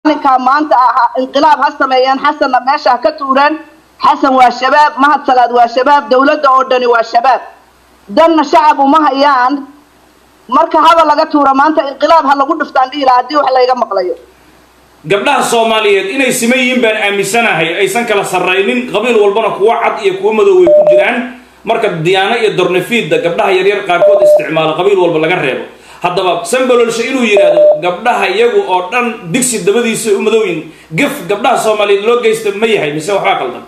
maalinkaa maanta ahaa inqilaab ha sameeyeen xasanna meesha ha ka tuureen xasan waa shabaab mahad salaad waa shabaab dowladda oo dhani waa shabaab danna shacab uma hayaan marka haba laga tuuro maanta inqilaab ha lagu dhiftaan dhihi lahaa haddii wax layga maqlayo gabdhaha soomaaliyeed inay siman yihiin baan aaminsanahay aysan kala sarraynin qabiil walbana kuwo cad iyo kuwo madow way ku jiraan marka diyaano iyo dornafiidda gabdhaha yaryar qaarkood isticmaalo qabiil walba laga reebo haddaba sambalolshe inuu yidhaahdo gabdhaha iyagu oo dhan digsi dabadiisa u madowyin gaf gabdhaha soomaaliyeed loo geysta ma yahay mise waxbaa qaldan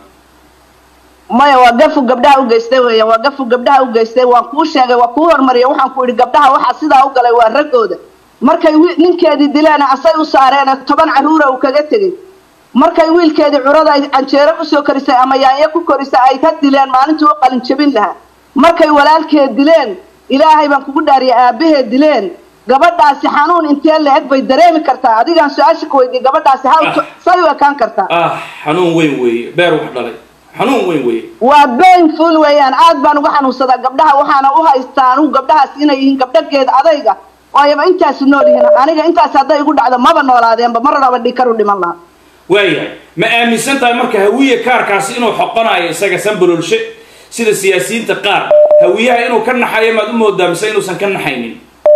maya waa gafu gabdhaha u geystay weeyaan waa gafu gabdhaha u geystay waan kuu sheegay waa kuu hormariyay waxaan ku idhi gabdhaha waxa sidaa u galay waa raggooda markay wi- ninkeedii dileen asay u saareen toban caruura uu kaga tegey markay wiilkeedii curada ay canjeero usoo korisay ama yaanyo ku korisay ay ka dileen maalintii u qalin jabin lahaa markay walaalkeed dileen ilaahay baan kugu dhaariyay aabaheed dileen gabadhaasi xanuun intee la-eg bay dareemi kartaa adigaan su-aasha ku weydiiyey gabadhaasi ha Ah. say u ekaan kartaa ah xanuun weyn weeye beer wax dhalay xanuun weyn weeye waa painful weeyaan aad baan uga xanuunsadaa gabdhaha waxaana u haystaa anugu gabdhahaas inay yihiin gabdhageed adayga waayaba intaasu nool yihiin aniga intaas hadday igu dhacdo maba noolaadeenba mar raba dhikar u dhiman lahaa waayahay ma aaminsan tahay marka hawiye kaarkaasi inuu xoqonayo isaga sambalolshe sida siyaasiyiinta qaar hawiyaha inuu ka naxayo maad u moodaa mise inuusan ka naxaynin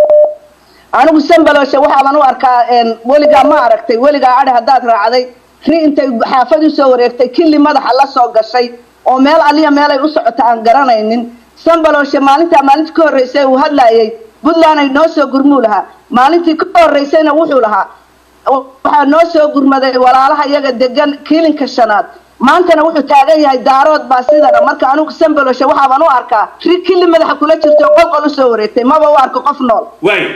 anigu sambaloshe waxaaban u arkaa een, weligaa ma aragtay weligaa adhi haddaad raacday ri intay xaafad usoo wareegtay killi madaxa la soo gashay oo meel aliya meelay u socota aan garanaynin sambaloshe maalintaa maalintii ka horreysay uu hadlaayay puntland ay noo soo gurmuu lahaa maalintii ka horreysayna wuxuu lahaa waxaa noo soo gurmaday walaalaha iyaga degan kiilinka shanaad maantana wuxuu taagan yahay daarood baa sidana marka anigu sambaloshe waxaaban u arkaa ri killi madaxa kula jirto oo qolqol usoo wareegtay maba u arko qof nool waayo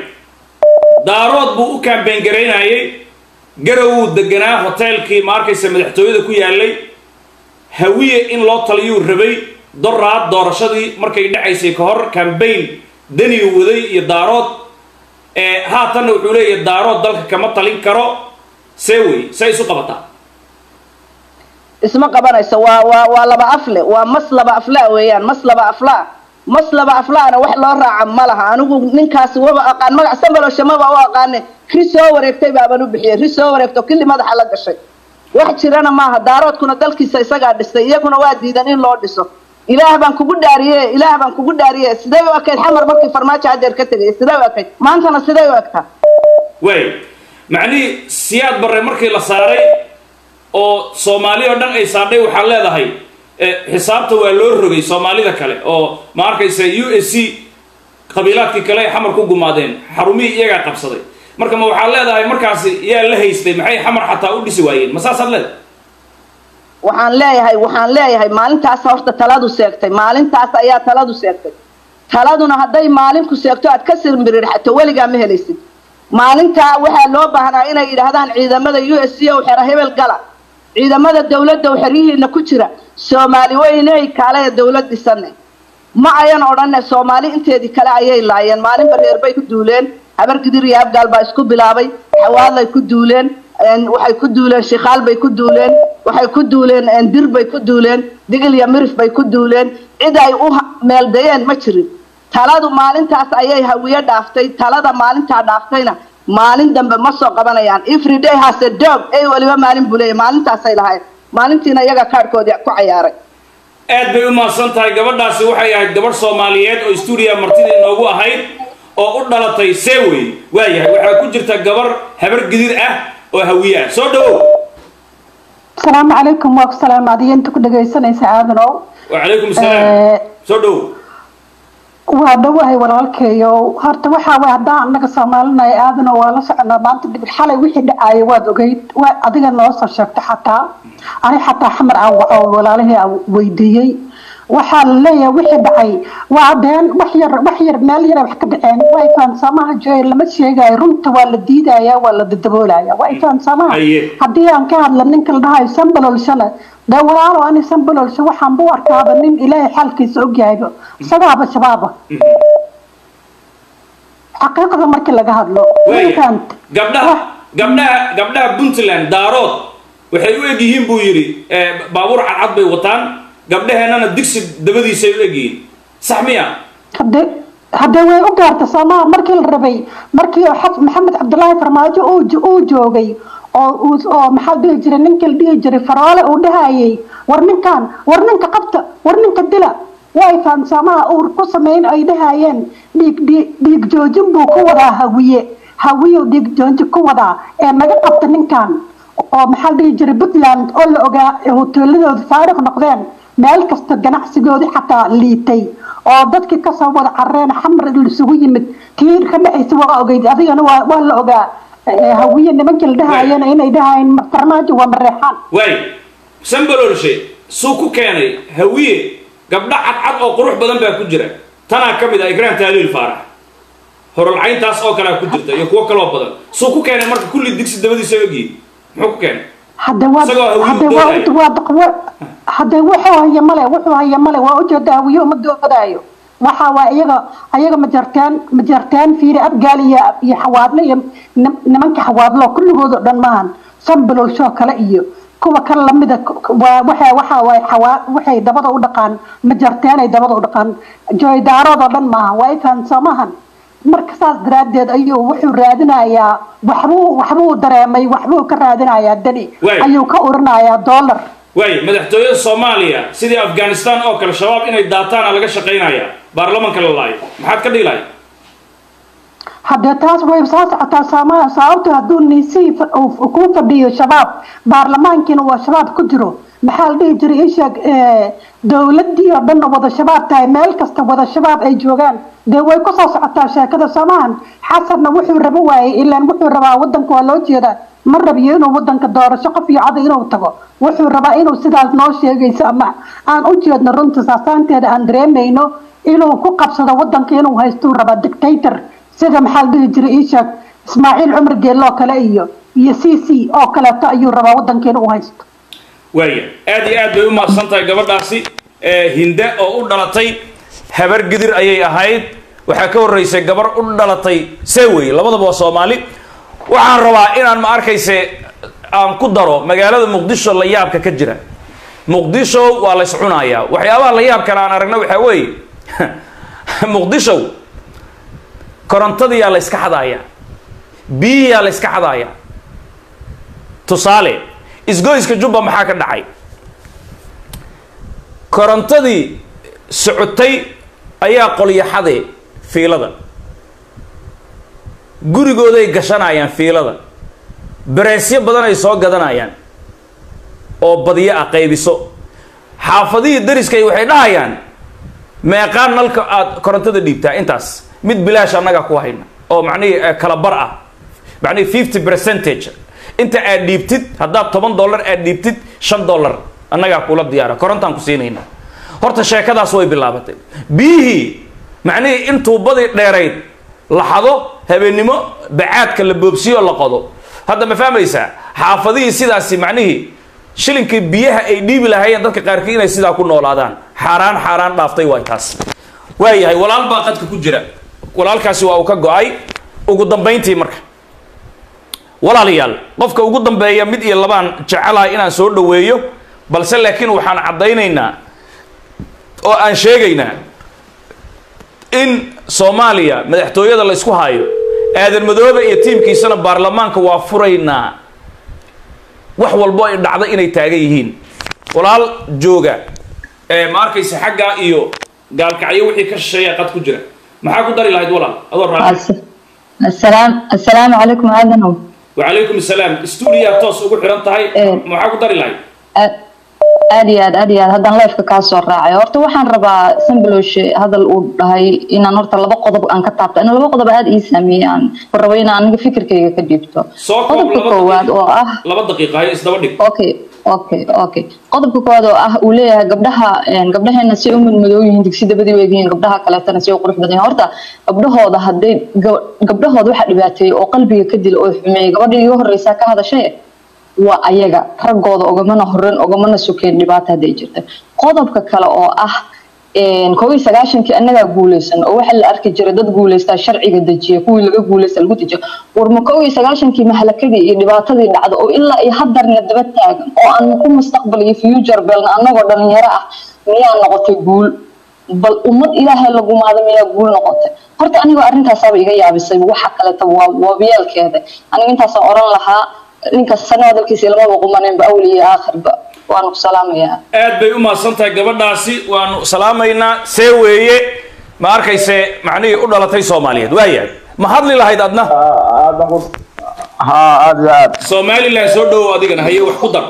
daarood buu u kaambeyn garaynayay garawuu deganaa hoteelkii ma arkaysa madaxtooyada ku yaalay hawiye in loo taliyuu rabay doraad doorashadii markay dhacaysay ka hor kambayn danigu waday iyo daarood ee haatanna wuxuu leeyahay daarood dalka kama talin karo see wey say isu qabataa isma qabanayso waa waa waa laba afle waa mas laba aflaa weeyaan mas laba aflaa mas laba aflaana wax loo raaca ma laha anigu ninkaasi waba aqaan magac sambaloshe maba u aqaane ri soo wareegtay baaban u bixiyay ri soo wareegto killi madaxa la gashay wax jirana maaha daaroodkuna dalkiisa isagaa dhistay iyaguna waa diidan in loo dhiso ilaah baan kugu dhaariye ilaah baan kugu dhaariye sidee u ekayd xamar markii farmaajo hadeer ka tegay sidee u ekayd maantana sidee u egtaa waayo macnihii siyaad barre markii la saaray oo soomaali oo dhan ay saadhay waxaa leedahay eh, xisaabta waa loo rogay soomaalida kale oo ma arkaysa u s c qabiilaadkii kale ay xamar ku gumaadeen xarumihii iyagaa qabsaday marka ma waxaad leedahay markaasi yaa la haystay maxay xamar xataa u dhisi waayeen ma saasaad leedahay waxaan leeyahay waxaan leeyahay maalintaas horta taladu seegtay maalintaas ayaa taladu seegtay taladuna hadday maalinku seegto aad ka sirmirirxato weligaa ma helaysid maalintaa waxaa loo baahnaa inay yidhaahdaan ciidamada u s c o xero hebel gala ciidamada dowladda oo xeryihiina ku jira soomaali weyney kale dowlad dhisane ma ayan odhane soomaali inteedii kale ayay laayeen maalinba reer bay ku duuleen habar gidir iyo abgaal baa isku bilaabay xawaadlay ku duuleen een, waxay ku duuleen shikaal bay ku duuleen waxay ku duuleen een, dir bay ku duuleen digil iyo mirif bay ku duuleen cid ay u ha- meeldayeen ma jirin taladu maalintaas ayay hawiye dhaaftay talada maalintaa dhaaftayna maalin dambe ma soo qabanayaan everyday has a dog ay weliba maalin buu leeyahay maalintaasay lahayd maalintiina iyaga kaadhkoodii ku cayaaray aad bay u mahadsan tahay gabadhaasi waxay ahayd gabadh soomaaliyeed oo stuudiya martida inoogu ahayd oo u dhalatay seewey waayahay waxaa ku jirta gabar habar gidir ah oo hawiye ah soo dhawow asalaamu calaykum waa ku salaama adiga inta ku dhagaysanaysa aadanow wacalaykum salaam Eh, soo dhawow waa dhawahay walaalkeeyo horta waxaa way haddaan annaga soomaalinahay aadanow waa la soconaa maanta dhibir xalay wixii dhacaayo waad ogeyd waa adiga noo soo sheegtay xataa ani xataa xamar aan wa- oo walaalihii aan weydiiyey waxaa la leeyahay wixii dhacay waa been wax yar wax yar meel yara wax ka dhaceen waa ifaansamaha joy lama sheegayo runta waa la diidaya waa la dadaboolaya waa ifaansamaha Aye. haddii aan ka hadla ninka la dhahayo sambalolshana dee walaalo ani sambalolsha waxaan bu arkaaba nin ilaahay xaalkiisa ogyahayba isagaaba shabaaba xaqiiqda markii laga hadlo waaya ninkaant gabdhaha gabdhaha gabdhaha puntland daarood waxay u eg yihiin buu yidhi eh, baabuur cadcad bay wataan gabdhaheennana digsi dabadiisay u eg yihiin sax miya hadee haddee way u gaarta soomaa markii la rabay markii oo xaf maxamed cabdulaahi farmaajo uu jo- uu joogay oo uu- oo maxaa la dhihi jiray ninka la dhihi jiray faroole uu dhahayay war ninkan war ninka qabta war ninka dila way fahamsaamaha uur ku sameyn ay dhahayeen dhiig dhiig dhiig joojin buu ku wadaa hawiye hawiye dhiig joojin ku wadaa ee naga qabta ninkan oo maxaa la dhihi jiray puntland oo la ogaa ee hoteeladooda faaruq noqdeen meel kasta ganacsigoodii xataa liitay oo dadkii kasoo wada carareen xamar isugu yimid kii ka dhexaysa waa ogeyd adigana waa waa la ogaa ee hawiye nimankii la dhahayeen inay dhahayeen farmaajo waa mareexaan waay sambalolshe suu ku keenay hawiye gabdho cadcad oo qurux badan baa ku jira tanaa ka mid ah ikraan taaliil faarax horolcayntaas oo kalea ku jirta iyo kuwo kaloo badan suu ku keenay marka kulli digsi dabadiisa ogyihi muxuu ku keenay hadde waa Isagoo hawiye hadde doodaya. waa waa waa hadde wuxuu haya male wuxuu haya male waa ujeeda hawiye uma doodaayo waxa waa iyaga ayaga majarteen majarteen fiiri abgaal iyo iyo xawaadle iyo nim- nimanka xawaadlo kulligood oo dhan maahan sambalolshoo kale iyo kuwa kale lamida waa waxa waxa waay xawaa waxay dabada u dhaqaan majarteenay dabada u dhaqaan jooydaarood oo dhan maaha waa ifaan soo maahan marka saas daraaddeed ayuu wuxuu raadinayaa waxbuu waxbuu dareemay waxbuu ka raadinayaa dani Waay. ayuu ka urinayaa dollar waay madaxtooyada soomaaliya sidii afghanistan oo kale shabaab inay daataana laga shaqaynaya baarlamanka la laayo maxaad ka dhihi lahay haddee taas way soo socotaa soomaaliya sababto hadduu niisii fa- uu- uu kuu fadhiyo shabaab baarlamaankiina waa shabaab ku jiro maxaa la dhihi jiray isheeg dowladii oo dhan wada shabaab tahay meel kasta wada shabaab ay joogaan dee way kusoo socotaa sheekada soomahan xasanna wuxuu rabo waayey ilaan wuxuu rabaa wadanka waa loo jeedaa ma rabiyo inuu wadanka doorasho qof iyo cada inuu tago wuxuu rabaa inuu sidaas noo sheegayso ama aan u jeedno runta saasaanteeda aan dareemayno inuu ku qabsado wadanka inuu haystuu rabaa dictator sida maxaa la dhihi jiray iisheeg ismaaciil cumar geelloo kale iyo iyo c c oo kaleeto ayuu rabaa wadanka inuu haysto waaya aad iyo aad bay u mahadsan tahay gabadhaasi ee hinde oo u dhalatay habar gidir ayay ahayd waxaa ka horreysay gabar u dhalatay sewey labadaba waa soomaali waxaan rabaa inaan ma arkayse aan ku daro magaalada muqdisho la yaabka ka jira muqdisho waa la iscunayaa waxyaabaha la yaabkana aan aragna waxaa weeye muqdisho korontadiyaa la iska xadayaa biyiyaa la iska xadayaa tusaale isgoyska jubba maxaa ka dhacay korontadii socotay ayaa qolyaxade fiilada gurigooday gashanayaan fiilada bareesyo badan ay soo gadanayaan oo badyo ah qaybiso xaafadihii dariskay waxay dhahayaan meeqaan nalka aada korontada dhiibtaa intaas mid bilaash annagaa ku hayna oo macnihii eh, kala bar ah macnihii fifty percentage inta aad dhiibtid haddaad toban dollar aad dhiibtid shan dollar annagaa kula diyaara korontaan ku siinayna horta sheekadaas way bilaabatay biyihii macnihii in tuubadii dheerayd la xado habeennimo bacaadka la boobsiyo la qodo hadda ma fahmaysaa xaafadihii sidaasi macnihii shilinkii biyaha ay dhiibi lahaayeen dadka qaarkii inay sidaa ku noolaadaan xaaraan xaaraan dhaaftay waay taas waayahay walaal baa qadka ku jira walaalkaasi waa uu ka go-ay ugu dambayntii marka walaalayaal qofka ugu dambeeya mid iyo labaan jecelahay inaan soo dhoweeyo balse laakiin waxaan caddaynaynaa oo aan sheegaynaa in soomaaliya madaxtooyada la isku hayo aadan madoobe iyo tiimkiisana baarlamaanka waa furaynaa wax walbo ay dhacda inay taagan yihiin walaal jooga ee ma arkaysa xaggaa iyo gaalkacyo wixii ka shisheeya qad ku jira maxaa ku dari lahayd walaal adoo raaci السلام السلام عليكم آدم وعليكم السلام استوديو توس ugu xiran tahay Ee. maxaa ku dari lahayd aad iyo aad aad iyo aad haddaan lifeka kaa soo raacay horta waxaan rabaa sambalosh hadal uu dhahay inaan horta laba qodob aan ka taabto in laba qodob aad ii saameeyey aan rabo inaan aniga fikirkayga ka dhiibto soo koob qodobka laba koowaad oo ah laba daqiiqa hay isdaba dhig okay okay okay qodobka koowaad oo ah uu leeyahay gabdhaha een, gabdhaheena si u madmadoow yihiin digsi dabadii u egyihiin gabdhaha kaleetana si u qurux badan yihiin horta gabdhahooda hadday gab- gabdhahooda waxa dhibaateeyey oo qalbiga ka dila oo xumeeyey gabadhii iga horreysaa ka hadashay waa ayaga raggooda ogamana horen ogamana sokeen dhibaata hadday jirta qodobka kale oo ah een, kow iyo sagaashankii annagaa guuleysan oo waxaa la arki jiray dad guuleystaa sharciga dejiya kuwii laga guuleysta lagu dejiyo warma kow iyo sagaashankii mahalakadii iyo dhibaatadii dhacda oo ilaa iyo haddarna daba taagan oo aan ku mustaqbal iyo future belna annagoo dhalinyaro ah miyaa noqotay guul bal ummad ilaahay lagumaada miyaa guul noqotay horta anigoo arrintaasaaba iga yaabisay waxa kaleeta waa waabiyaalkeeda aniga intaasaan oran lahaa ninkas sana hadalkiisa lamaba qumaneenba awli iyo aakhirba waanu ku salaamayaa aad bay u mahadsan tahay gabadhaasi waanu salaamaynaa see weeye ma arkayse macnihii u dhalatay soomaaliyeed waayahay ma hadli lahayd adna ها aad iyo aad somalilan soo dhowow adigana haye wax ku dar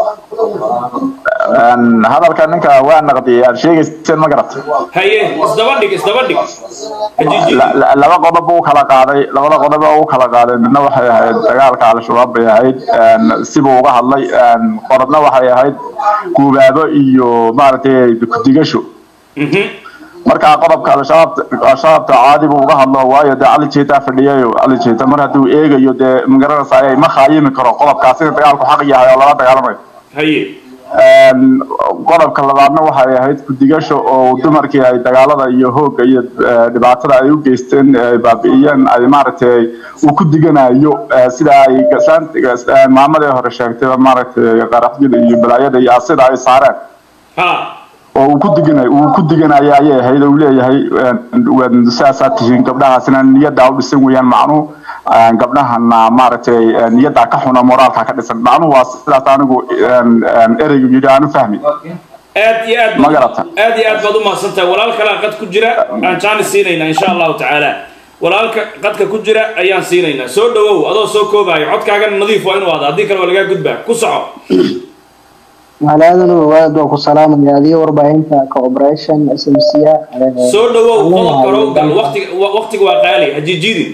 Een, hadalka ninka waa naqdiyay aad sheegayseen ma garat haye isdaba dhig isdaba dhig hajiiji La- la- laba qodob buu kala qaaday labada qodob oo uu kala qaaday midna waxay ahayd dagaalka al-shabaab bay ahayd een, sibuu uga hadlay een, qorodna waxay ahayd guubaabo iyo maaragtay kudigasho Mhm. marka qodobka al-shabaab al-shabaabta caadi buu uga hadlo waayo dee cali jeeta fadhiyayo cali jeeta mar hadduu eegayo dee magaranaysa ayay ma khaayimi karo qodobkaas in dagaalku xaq yahay oo lala dagaalamayo haye Een, qodobka labaadna waxay ahayd ku-digasho oo dumarkii ay dagaalada iyo hoogga iyo eh, dhibaatada ay u geysteen ay baabi'iyeen ay maaragtay uu ku diganayo eh, sida ay gasaan- gas- eh, maamadii hore sheegtay maaragtay qaraxyada iyo balaayada iyo sida ay saareen ha oo uu ku diganayo uu ku diganayo ayay ahayd oo uu leeyahay een, waan sidaasaa tihiin gabdhahaasina niyaddaa u dhisan weeyaan macnuhu een, gabdhahana maaragtay een, niyaddaa ka xuna moraalka ka dhisan macnuhu waa sidaas anigu een, een, ereygu yidhi aan u fahmi aad iyo aad Ma garata. aad iyo aad baad u mahadsan tahay walaal kalaa qad ku jira aan jaani siinaynaa insha allahu tacaala walaalka qadka ku jira ayaan siinaynaa soo dhawow adoo soo koobaayo codkaagana nadiif waa inuu aada haddii kale waa lagaa gudbaa ku soco magaaladana aad baan ku salaamaya adiga warbaahinta cooperation smc soo dhawow qodob kale u gal waqtiga wa- waqtiga waa qaali hajiijidin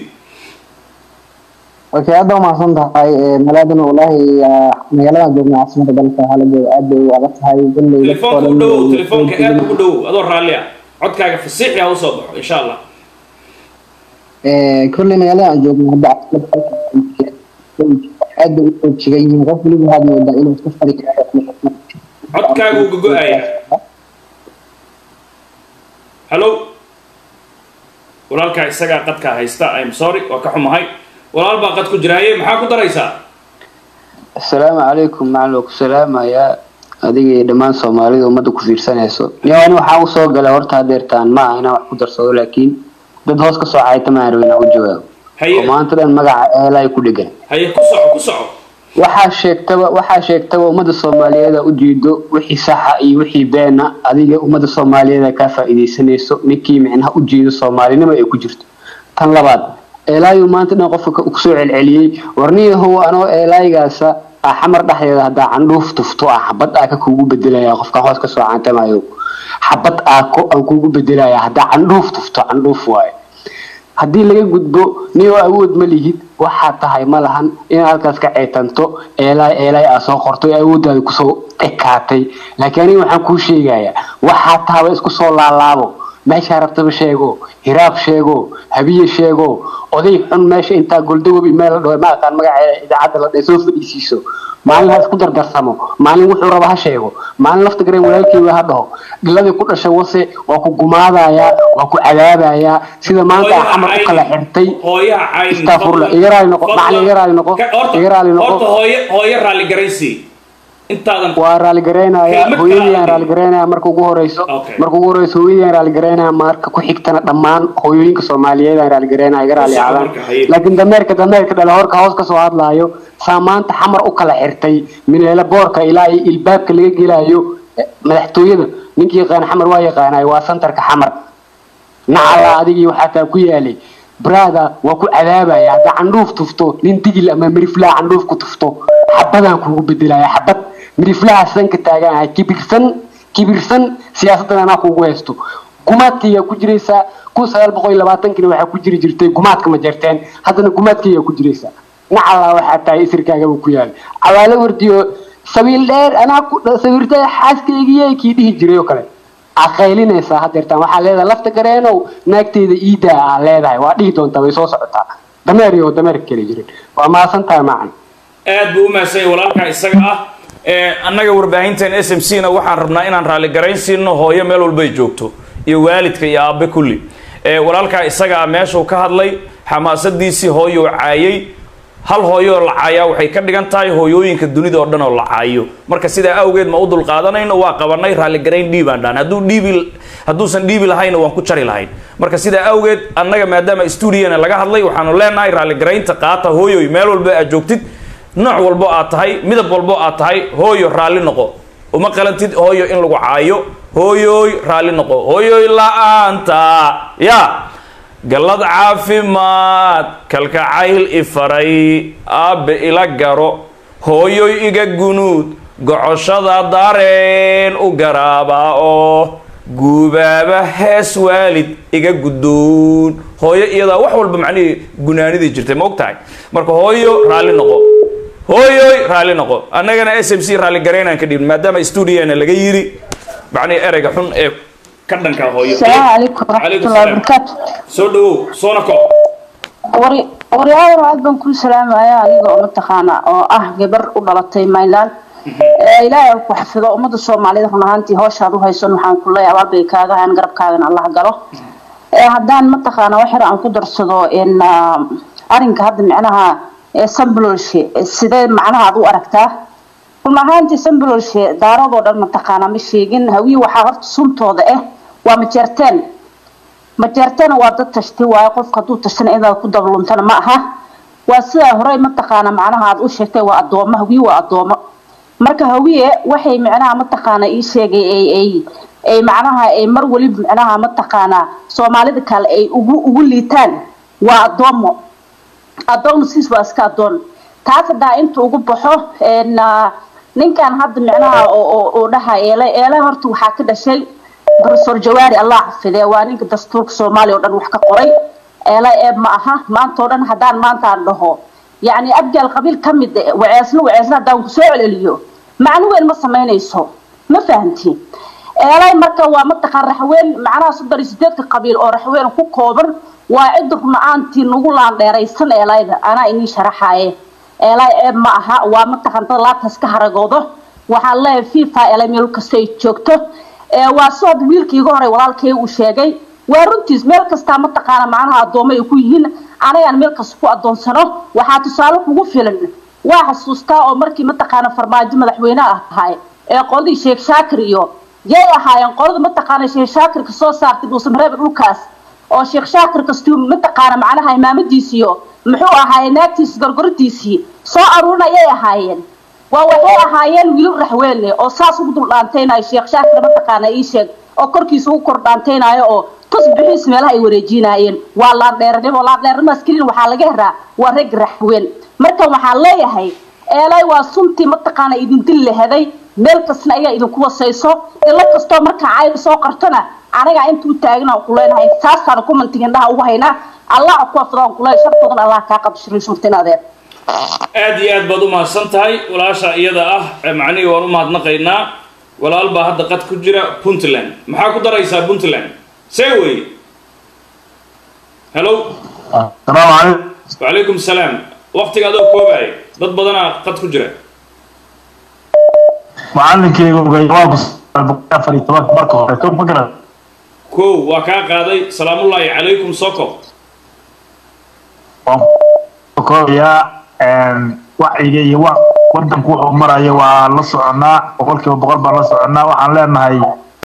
okay aad baa umahadsan tahay magaaladana wallaahi ah, magaaladan joogna caasimada dalka haladeeda aad bay u adag tahay galley telefoonka u dhawow telefoonka aad ugu dhawow adoo raalli ah codkaaga fasiixi ha usoo baxo insha allah kolley magaalada aan joogno hadda caasimada dalka aad bay u xoojigan yihiin qof waliba waxaad moodaa inuu iska fari karo codkaaga uu gogo-aya hallo walaalkaa isagaa qadkaa haysta im sorry waa ka xumahay walaal baa qad ku jira haye maxaa ku daraysaa asalaamu calaykum macalin waa ku salaamayaa adiga iyo dhammaan soomaalida ummadda ku fiirsanayso niyo ani waxaa usoo galay horta hadeertaan ma aha inaan wax ku darsado laakiin dad hoos ka soo cayta maan rabin inaan u jawaabo oo haye maanta dhan magaca eelay ku dhegan haye ku soco ku soco waxaa sheegtaba waxaa sheegtaba ummadda soomaaliyeed aa ujeedo wixii saxa iyo wixii beena adiga ummadda soomaaliyeed aa kaa faa'iidaysanayso ninkii micnaha ujeedo soomaalinimo ay ku jirto tan labaad eelaayu maanta dhan qofka ka- kusoo celceliyey warniyahow anoo eelaygaasa ah xamar dhexdeeda haddaa candhuuf tufto ah xabad aa ka kuugu bedelaya qofkaan hoos kasoo caantamayo xabad aa ko- aan kuugu bedelaya haddaa candhuuf tufto candhuuf waaye haddii laga gudbo niyoo awood ma lihid waxaa tahay ma lahan inaad halkaas ka ceetanto eelaay eelaay aa soo qorto ee awooddaada kusoo ekaatay laakiin aniga waxaan kuu sheegayaa waxaa tahaba isku soo laalaabo meeshaa rabtaba sheego hiraab sheego habiye sheego oday xun meesha intaa goldagobi meel la dhaho ma aqaan magaceeda idaacadda la dhahe soo fadhiisiiso maalin ha isku dardarsamo maalin wuxuu raba ha sheego maalin lafta gareen walaalkeyga ha dhaho dhiladii ku dhashay wase waa ku gumaadayaa waa ku cadaabayaa sida maanta aa xamar u kala xirtay hooyaha cayn Astaghfirullah. Iga raali noqo. Macallin, iga raali noqo. Iga raali noqo. horta hooyo hooyo raalli garaysii intaadan waa raaligareynaya Kelmad hooyadii aan kale. raaligareynaya marka ugu horeyso Okay. marka ugu horeyso hooyadii aan raaligareynaya marka ku xigtana dhammaan hooyooyinka soomaaliyeed aan raaligareynaya iga raali Ku soco aadaan marka, haye. laakiin dameerka dameerka dhale horka hoos kasoo hadlaayo saa maanta xamar u kala xirtay mineele boorka ilaa iyo ilbaabka laga gelayo eh, madaxtooyada ninkii yaqaan xamar waa yaqaanay waa santarka xamar nacala adigii waxaa taa ku yaalay brada waa ku cadaabaya haddaa candhuuf tufto nin digil ama miriflaa candhuuf ku tufto xabadaan kugu bedelaya xabad miriflaha sanka taaganahay kibirsan kibirsan siyaasaddan anaa kugu haysto gumaadkaygaa ku jiraysaa kun sagaal boqol iyo labaatankina waxaa ku jiri jirtay gumaadka ma jarteen haddana gumaadkaygaa ku jiraysaa nacala waxaa tahay isirkaagaba ku yaal cawaalo wardiyo sabiil dheer anaa ku sawirtay xaaskaygiiy kii dhihi jiray oo kale aqaylinaysaa hadeertaan waxaa leedahay lafta gareenow naagteyda iidaa aa leedahay waa dhihi doontaa way soo socotaa dameer iyo dameerka kale jirin waa maasan tahay macan aad buu u mahadsan yahay walaalkaa isaga ah ee annaga warbaahinteen s m c na waxaan rabnaa inaan raalli garayn siino hooyo meel walbay joogto iyo waalidka iyo aabe kulli ee walaalkaa isaga ah meeshuu ka hadlay xamaasadiisii hooyuu caayay hal hooyo oo la caayaa waxay ka dhigan tahay hooyooyinka dunida oo dhan oo la caayo marka sidaa awgeed ma u dulqaadanayno waa qabanay raalligarayn dhiibaan dhaan hadduu dhiibi hadduusan dhiibi lahayna waan ku jari lahayn marka sidaa awgeed annaga maadaama stuudiyana laga hadlay waxaanu leenahay raalligaraynta qaata hooyoy meel walba aad joogtid nooc walbo aad tahay midab walbo aad tahay hooyo raalli noqo uma qalantid hooyo in lagu caayo hooyoy raalli noqo hooyoy la-aanta ya gallad caafimaad kalkacayl ifaray aabbe ila garo hooyoy iga gunuud gocoshada dareen u garaaba oo guubaaba hees waalid iga guddoon hooyo iyadaa wax walba macnihii gunaanidii jirtay ma og tahay marka hooyo raalli noqo hooyoy raalli noqo annagana s m c raalli garaynaan ka dhibin maadaama stuudiyeena laga yiri macnihii ereyga xun ee ka dhanka hooyo السلام عليكم ورحمة عليكم الله السلام. وبركاته soo dhawow soona ko وري وري أول واحد بنكون سلام يا أنيقا ومتخانا أو أه جبر ودلتي مايلان إلهي ku xafido ummadda Soomaaliyeed run ahaantii hawshaadu haysan waxaan ku leeyahay abaal bay kaaga hayn garabkaagana Allah galo ee haddaan mataqaana wax yar aan ku darsado in arinka hadda micnaha ee sambuloolshe sidee macnaha aad u aragtaa run ahaantii sambuloolshe daaradoo dhan mataqaana ma sheegin hawiye waxaa horta suntooda ah waa majeerteen majeertana waa dad tashti waaye qofka hadduu tashtana inaad ku dabluntana ma aha waa sidaa horey mataqaana macnaha aad u sheegtay waa addoomo hawiye waa addoomo marka hawiye waxay macnaha mataqaana ii sheegay ay ay ay macnaha ay mar waliba macnaha mataqaana soomaalida kale ay ugu ugu liitaan waa addoomo addoon siis waa iska addoon taas haddaa inta ugu baxo een, ah, ninkan hadda micnaha oo oo- oo dhaha eele eele horta waxaa ka dhashay professor jawaari allah xafidee waa ninka dastuurka soomaaliya oo dhan wax ka qoray eele eeb ma aha maanta oo dhan haddaan maanta aan dhaho yacni abgaal qabiil ka mid eh, waceesna waceesna haddaan kusoo celceliyo macno weyn ma samaynayso ma fahantiin eelay marka waa mataqaan raxween macnaha soddon iyo sideedka qabiil oo raxween ku kooban waa cid run-aantii nagu laandheeraysan eelayda anaa inii sharaxaaye eelay ceeb ma aha waa mataqaan dad laabtaas ka haragoodo waxaan leeyahay fifa eelay meel kasta ay joogto ee waa soo wiilkii iga horay walaalkay uu sheegay waa runtiis meel kastaa mataqaana macnaha addoomo ay ku yihiin anagaan meel kasta ku addoonsano waxaa tusaale kugu filan waa xasuustaa oo markii mataqaana farmaajo madaxweyne ah ahay ee qoladii sheekh shaakir iyo yay ahaayeen qolada mataqaana sheekh shaakirka soo saartay dhuusamareeb dhulkaas oo sheekh shaakir kastuu mataqaana macnaha imaamadiisiyo muxuu ahaaye naagtiisi gorgoradiisii soo aruurinayay ahaayeen waa waxay ahaayeen wiilal raxweelle oo saas ugu dul dhaantaynayo sheekh shaakir mataqaana ii sheeg oo korkiisa ugu kor dhaantaynayo oo tusbixiis meelaha ay wareejinaayeen waa laandheernimo laandheernimadaas kelin waxaa laga heraa waa rag raxween marka waxaan leeyahay eelay waa suntii mataqaana idin dil lahaday meel kastana ayaa idinku wasayso ilo kastoo markaa cayda soo qartona anagaa intuu taagna ku leenahay taasaan ku mantigindhaha ugu haynaa allah ku afdaan ku leeyahay shartoodan allah kaa qabshirin shurtin adeer aad iyo aad baad u mahadsan tahay walaasha iyada ah ee macnihii waan u mahadnaqaynaa walaal baa hadda qad ku jira puntland maxaa ku daraysaa puntland see wey hello السلام عليكم wacalaykum salaam waqtiga adoo koobaya dad badanaa qad ku jira macalinkeyga waa afar iyo tobanka marka hore to ma garan kow waa kaa qaaday salaamullaahi calaykum soko waan ku koobayaa wacyiga iyo wa wadanku wuxuu marayo waa la soconaa boqolkiiba boqol baan la soconaa waxaan leenahay